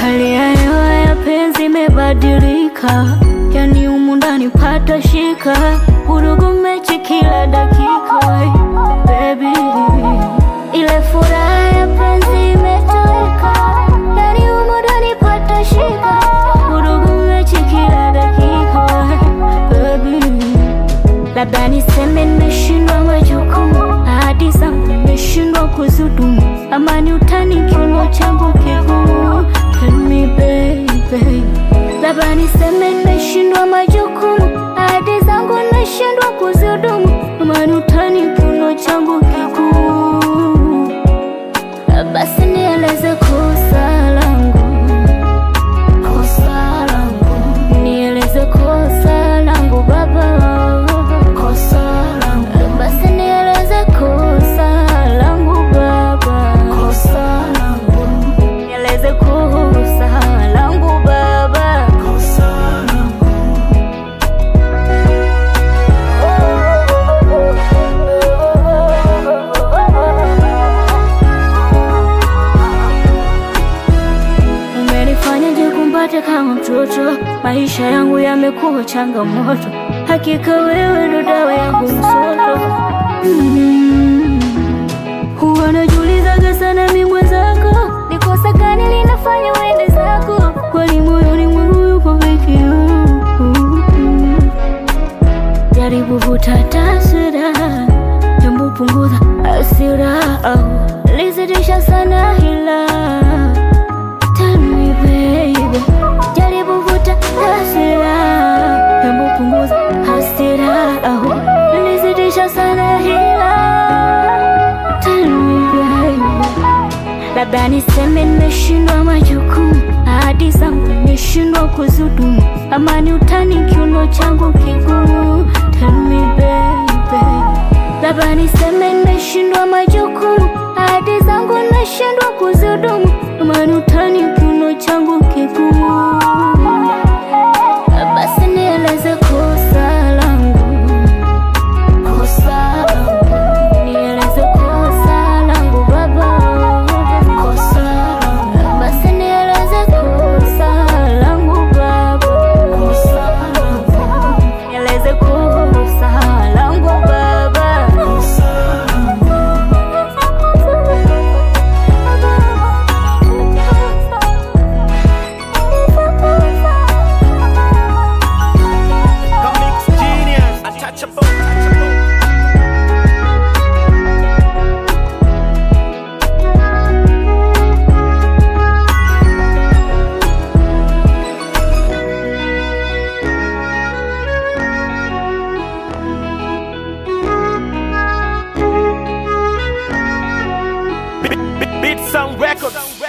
Hali ya hewa ya penzi imebadilika, yani humu ndani pata shika, vurugu mechi kila dakika. we, Baby, ile furaha ya penzi imetoweka, yani humu ndani pata shika, vurugu mechi kila dakika. we, Baby, labda niseme nimeshindwa majukumu, ahadi zangu nimeshindwa kuzudumu, amani utani kiuno changu kigumu. Tell me baby, labda niseme nimeshindwa majukumu, ahadi zangu nimeshindwa kuzudumu, amani utani kiuno changu kigumu. Basi nieleze kosa langu, kosa langu, nieleze kosa langu baba, kosa langu, basi nieleze kosa langu baba, kosa langu, nieleze kosa langu baba, kosa langu. Umenifanya jikumbate kama mtoto, maisha yangu yamekuwa changamoto, hakika wewe ndo dawa yangu msoto. Mm. Huwa najiulizaga sana mi mwenzako, ni kosa gani linafanya uende zako, kwani moyoni mwangu yuko peke yangu. Jaribu vuta taswira, jambo punguza hasira, au lizidisha sana hila Tell me baby, jaribu vuta hasira, hebu punguza hasira, au nilizidisha sana hila. Tell me baby, labda niseme nimeshindwa majukumu, ahadi zangu nimeshindwa kuzudumu, amani utani kiuno changu kigumu. Tell me baby, labda niseme nimeshindwa majukumu, ahadi zangu nimeshindwa kuzudumu, amani utani kiuno changu kigumu. Basi nieleze kosa langu, kosa langu, nieleze kosa langu baba, kosa langu, basi nieleze kosa langu baba, kosa langu, nieleze kosa langu baba, kosa Comics genius, untouchable. untouchable. Beat, beat, beat sound records.